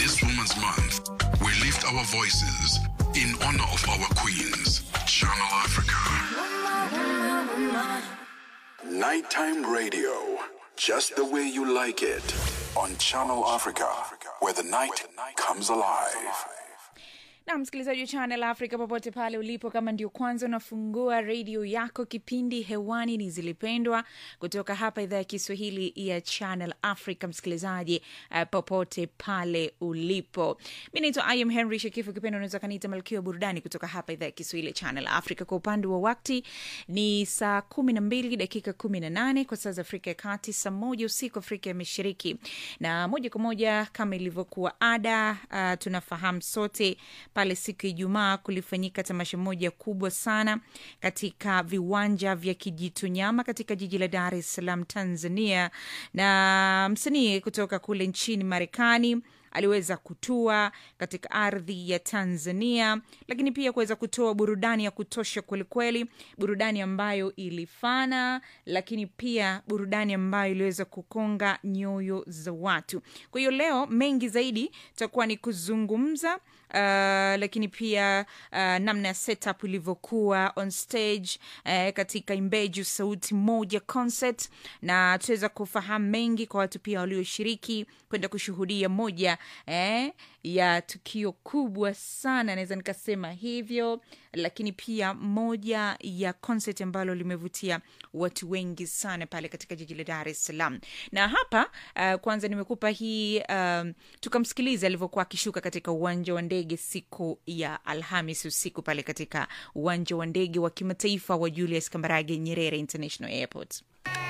this Women's Month, we lift our voices in honor of our queens. Channel Africa. Nighttime radio, just the way you like it. On Channel Africa, where the night comes alive. na msikilizaji wa channel africa popote pale ulipo kama ndio kwanza unafungua redio yako kipindi hewani ni zilipendwa kutoka hapa idhaa ya kiswahili ya channel africa msikilizaji uh, popote pale ulipo mi naitwa im henry shekifu kipendo unaweza kaniita malkia wa burudani kutoka hapa idhaa ya kiswahili ya channel africa kwa upande wa wakti ni saa kumi na mbili dakika kumi na nane kwa saa za afrika ya kati saa moja usiku afrika ya mashariki na moja kwa moja kama ilivyokuwa ada uh, tunafahamu sote pale siku ya Ijumaa kulifanyika tamasha moja kubwa sana katika viwanja vya Kijitonyama katika jiji la Dar es Salaam, Tanzania, na msanii kutoka kule nchini Marekani aliweza kutua katika ardhi ya Tanzania, lakini pia kuweza kutoa burudani ya kutosha kwelikweli, burudani ambayo ilifana, lakini pia burudani ambayo iliweza kukonga nyoyo za watu. Kwa hiyo leo mengi zaidi takuwa ni kuzungumza Uh, lakini pia uh, namna ya setup ilivyokuwa on stage uh, katika Imbeju Sauti Moja concert, na tutaweza kufahamu mengi kwa watu pia walioshiriki kwenda kushuhudia moja eh, ya tukio kubwa sana, naweza nikasema hivyo, lakini pia moja ya concert ambalo limevutia watu wengi sana pale katika jiji la Dar es Salaam. Na hapa uh, kwanza nimekupa hii um, tukamsikiliza alivyokuwa akishuka katika uwanja wa ndege siku ya Alhamis usiku pale katika uwanja wa ndege wa kimataifa wa Julius Kambarage Nyerere International Airport.